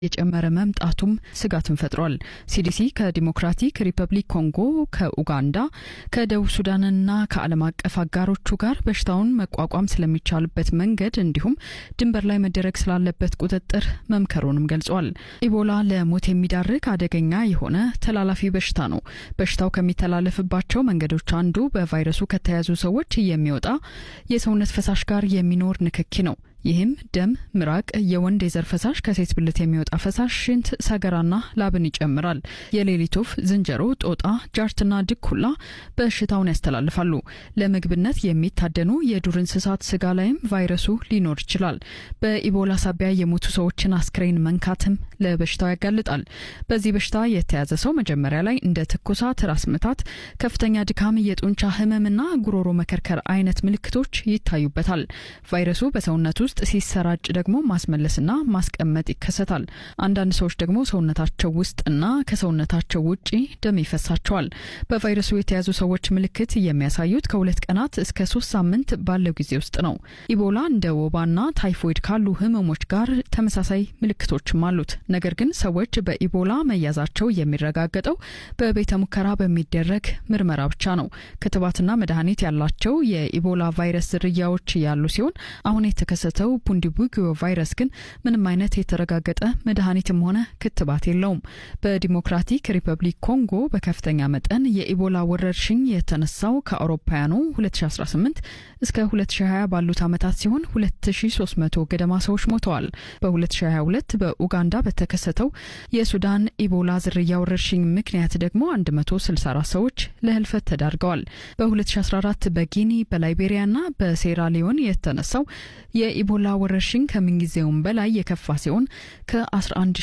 የጨመረ መምጣቱም ስጋትን ፈጥሯል። ሲዲሲ ከዲሞክራቲክ ሪፐብሊክ ኮንጎ፣ ከኡጋንዳ፣ ከደቡብ ሱዳንና ከዓለም አቀፍ አጋሮቹ ጋር በሽታውን መቋቋም ስለሚቻልበት መንገድ እንዲሁም ድንበር ላይ መደረግ ስላለበት ቁጥጥር መምከሩንም ገልጿል። ኢቦላ ለሞት የሚዳርግ አደገኛ የሆነ ተላላፊ በሽታ ነው። በሽታው ከሚተላለፍባቸው መንገዶች አንዱ በቫይረሱ ከተያዙ ሰዎች የሚወጣ የሰውነት ፈሳሽ ጋር የሚኖር ንክኪ ነው። ይህም ደም፣ ምራቅ፣ የወንድ የዘር ፈሳሽ፣ ከሴት ብልት የሚወጣ ፈሳሽ፣ ሽንት፣ ሰገራና ላብን ይጨምራል። የሌሊት ወፍ፣ ዝንጀሮ፣ ጦጣ፣ ጃርትና ድኩላ በሽታውን ያስተላልፋሉ። ለምግብነት የሚታደኑ የዱር እንስሳት ስጋ ላይም ቫይረሱ ሊኖር ይችላል። በኢቦላ ሳቢያ የሞቱ ሰዎችን አስክሬን መንካትም ለበሽታው ያጋልጣል። በዚህ በሽታ የተያዘ ሰው መጀመሪያ ላይ እንደ ትኩሳት፣ ራስ ምታት፣ ከፍተኛ ድካም፣ የጡንቻ ህመምና ጉሮሮ መከርከር አይነት ምልክቶች ይታዩበታል። ቫይረሱ በሰውነት ውስጥ ሲሰራጭ ደግሞ ማስመለስና ማስቀመጥ ይከሰታል። አንዳንድ ሰዎች ደግሞ ሰውነታቸው ውስጥና ከሰውነታቸው ውጪ ደም ይፈሳቸዋል። በቫይረሱ የተያዙ ሰዎች ምልክት የሚያሳዩት ከሁለት ቀናት እስከ ሶስት ሳምንት ባለው ጊዜ ውስጥ ነው። ኢቦላ እንደ ወባና ታይፎይድ ካሉ ህመሞች ጋር ተመሳሳይ ምልክቶችም አሉት። ነገር ግን ሰዎች በኢቦላ መያዛቸው የሚረጋገጠው በቤተ ሙከራ በሚደረግ ምርመራ ብቻ ነው። ክትባትና መድኃኒት ያላቸው የኢቦላ ቫይረስ ዝርያዎች ያሉ ሲሆን አሁን የተከሰተው ቡንዲቡጊዮ ቫይረስ ግን ምንም አይነት የተረጋገጠ መድኃኒትም ሆነ ክትባት የለውም። በዲሞክራቲክ ሪፐብሊክ ኮንጎ በከፍተኛ መጠን የኢቦላ ወረርሽኝ የተነሳው ከአውሮፓውያኑ 2018 እስከ 2020 ባሉት ዓመታት ሲሆን 2300 ገደማ ሰዎች ሞተዋል። በ2022 በኡጋንዳ በተከሰተው የሱዳን ኢቦላ ዝርያ ወረርሽኝ ምክንያት ደግሞ 164 ሰዎች ለህልፈት ተዳርገዋል። በ2014 በጊኒ በላይቤሪያና በሴራሊዮን የተነሳው የኢቦላ ወረርሽኝ ከምንጊዜውም በላይ የከፋ ሲሆን ከ11